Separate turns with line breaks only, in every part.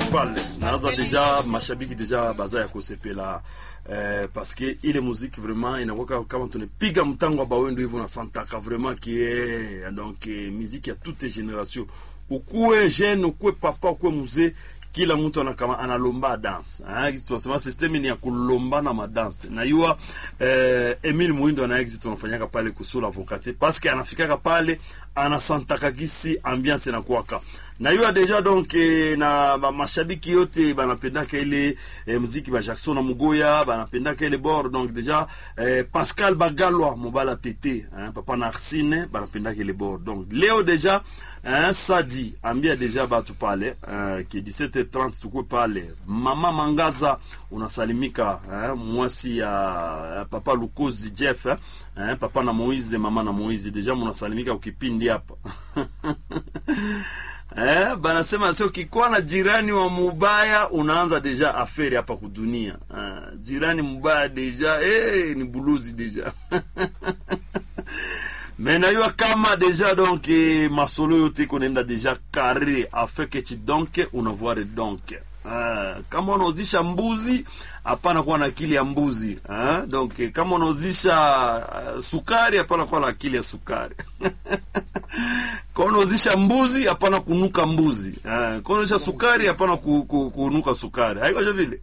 pale naanza deja mashabiki deja baza ya kusepela eh, paske ile muziki vraiment inakuwa kama tunapiga mtango wa bawendo hivyo nasantaka vraiment kie donc eh, muziki ya toute generation ukuwe jeune ukuwe papa ukuwe mzee kila mtu anakama analomba dance eh, tunasema system ni ya kulombana madanse na yua eh, Emile Muindo na exit tunafanyaka pale kusula vokati paske anafikaka pale anasantaka gisi ambiance inakuwaka na yua deja donc eh, na ba, mashabiki yote banapendaka ile eh, muziki ba Jackson na Mugoya banapendaka ile bord donc deja eh, Pascal Bagalwa mobala tete eh, papa Narsine banapendaka ile bord donc leo deja hein, Sadi ambia deja batu pale uh, ki 17h30 tukue pale. Mama Mangaza unasalimika hein, mwasi ya uh, papa Lukozi Jeff eh, hein, papa na Moize, mama na Moize deja munasalimika ukipindi hapa Eh, banasema sio ukikuwa na jirani wa mubaya unaanza deja aferi hapa kudunia. Uh, jirani mubaya deja eh, ni buluzi deja me nayua kama deja donc eh, masolo yote iko naenda deja kare afeke chi donc unavoire donc ah, kama unaozisha mbuzi hapana kuwa na akili ya mbuzi ah, donc eh, kama unaozisha uh, sukari hapana kuwa na akili ya sukari kama unaozisha mbuzi hapana kunuka mbuzi ah, kama unaozisha sukari hapana ku, ku, kunuka sukari haikojo vile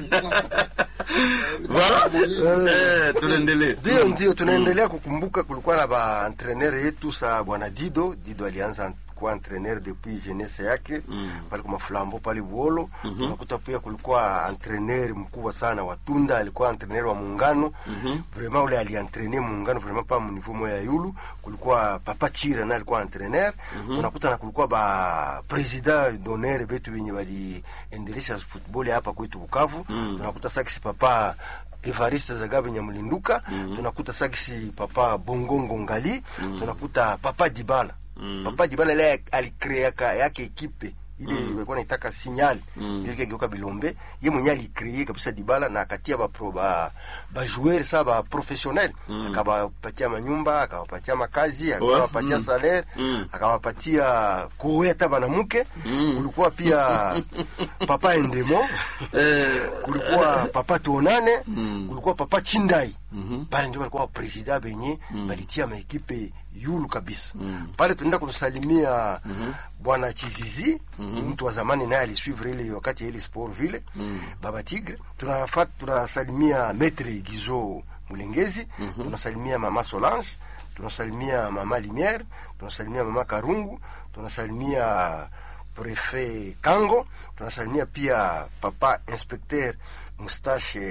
voilà eh, tunaendelee
Ndio, ndio tunaendelea kukumbuka, kulikuwa na ba entraîneur yetu sa bwana Dido. Dido alianza kuwa entraîneur depuis jeunesse yake mm. pale kwa Flambo pale Buolo mm -hmm. Tunakuta pia kulikuwa entraîneur mkubwa sana Watunda, alikuwa entraîneur wa Muungano mm -hmm. Vraiment ule alientraîner Muungano vraiment pa niveau moya yulu. Kulikuwa Papa Chira na alikuwa entraîneur mm -hmm. Tunakuta na kulikuwa ba president d'honneur betu wenye waliendelesha football hapa kwetu Bukavu mm. Tunakuta Saksi Papa Evariste Zagabe Nyamulinduka mm -hmm. tunakuta Saksi Papa Bongongo Ngali mm -hmm. tunakuta Papa Dibala mm -hmm. Papa Dibala ile alikreaka yake ekipe ile mm. ilikuwa naitaka signal mm. ile kigeuka Bilombe ye mwenye alicree kabisa Dibala na akatia ba pro ba, ba joueur sa ba professionnel mm. akawapatia manyumba akawapatia makazi akawapatia mm. salaire mm. akawapatia kuoa hata banamuke mm. kulikuwa pia papa Endemo eh, kulikuwa papa Tuonane mm. kulikuwa papa Chindai mm -hmm. pale ndio walikuwa president benye mm. balitia maekipe yulu kabisa mm. pale tunaenda kumsalimia mm -hmm. bwana Chizizi mm -hmm. mtu wa zamani naye alisuivre ile wakati ya ile sport vile mm. baba Tigre tunafat tunasalimia Maître Gizo Mulengezi mm -hmm. tunasalimia mama Solange tunasalimia mama Limière tunasalimia mama Karungu tunasalimia prefet Kango tunasalimia pia papa inspecteur Mustache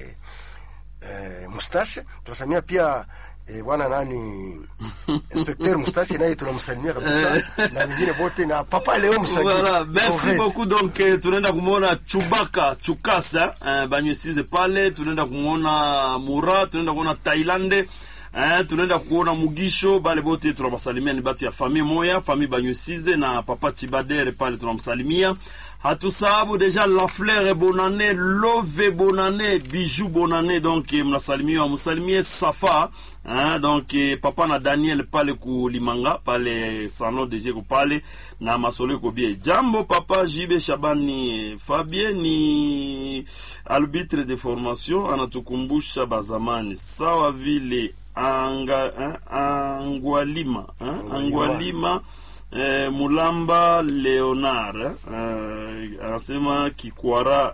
eh, Mustache tunasalimia pia bwana eh, nani inspecteur Mustache naye tunamsalimia kabisa na wengine wote na papa leo msajili.
Voilà, merci beaucoup donc eh, tunaenda kumwona Chubaka Chukasa eh, banywesize pale, tunaenda kumwona Mura, tunaenda kuona Thailand Eh, tunaenda kuona Mugisho bale bote tunawasalimia, ni batu ya famille moya famille banywesize na papa Chibadere pale tunamsalimia. Hatusahabu deja la fleur bonane love bonane bijou bonane donc mnasalimiwa, msalimie Safa hein, donc papa na Daniel pale kulimanga pale salon deje ko pale na masolo ko bie jambo papa Jibe Shabani Fabien ni arbitre de formation anatukumbusha bazamani sawa vile anga, eh, angwalima eh, angwalima eh, Mulamba Leonard eh, anasema Kikwara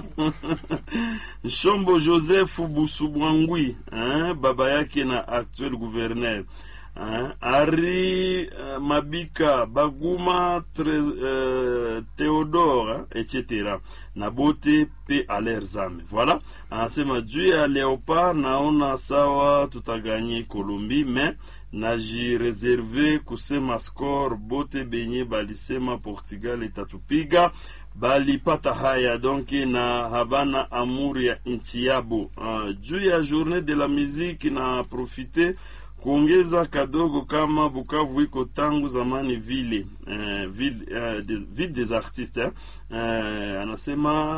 Nshombo Joseph Busubwangwi eh, baba yake na actuel gouverneur eh, Ari eh, Mabika Baguma tre, eh, Theodore etc na bote pe alerzame voilà. Anasema juu ya Leopard naona sawa tutaganye Kolombi me najireserve kusema score bote benye balisema Portugal itatupiga balipata haya donc na habana amuri ya nchi yabo. Uh, juu ya journée de la musique na profite kuongeza kadogo kama Bukavu iko tangu zamani vile uh, ville, uh, des, ville des artistes eh? Uh, anasema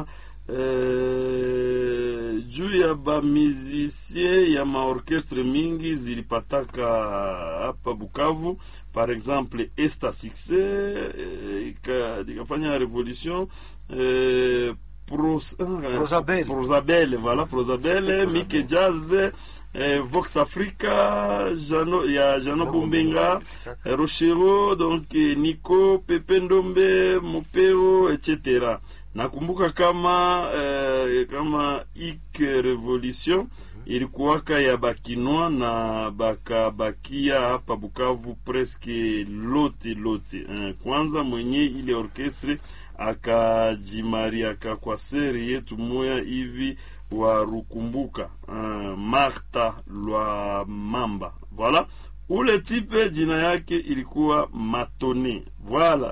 Uh, juu ya bamizisie ya maorkestre mingi zilipataka hapa Bukavu, par exemple Esta Success ikafanya revolution euh, Pros, ah,
Prosabel.
Prosabel, voilà, Prosabel,
Ça, c'est
Mike Jazz, eh, Vox Africa, Jano, ya Jano Bombenga, eh, Rochero, donc eh, Nico, Pepe Ndombe, Mopero, etc. Nakumbuka kama eh, kama ik revolution ilikuwaka ya bakinwa na bakabakia hapa Bukavu preske lote lote. Eh, kwanza mwenye ile orkestre akajimariaka kwa seri yetu moya hivi wa Rukumbuka uh, Marta Lwa Mamba voilà. Ule tipe jina yake ilikuwa Matone voilà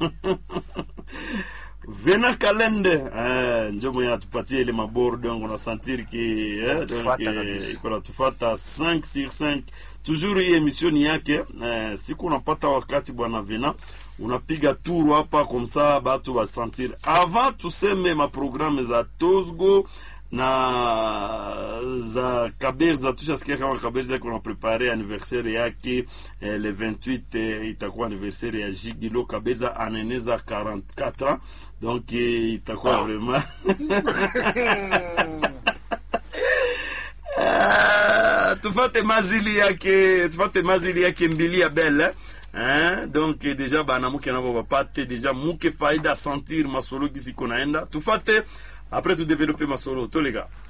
Vena Kalende eh, njo mwenye atupatie ile mabord donc on a sentir que eh, donc
Tufata
eh,
kabisa.
iko natufata 5 sur 5 toujours hii emission ni yake eh, siku unapata wakati bwana Vena unapiga turu hapa komsa batu basentir avant tuseme maprogramme za Tosgo na za Kaberza tushasikia kama Kaberza kuna prepare anniversaire yake eh, le 28 eh, itakuwa anniversaire ya Jigilo Kaberza aneneza 44 ans donc eh, itakuwa vraiment Ah, tufate mazili yake tufate mazili yake mbili ya belle hein? donc eh, deja banamuke nabo bapate deja muke faida sentir masolo gisi konaenda tufate après tu développer masolo to les gars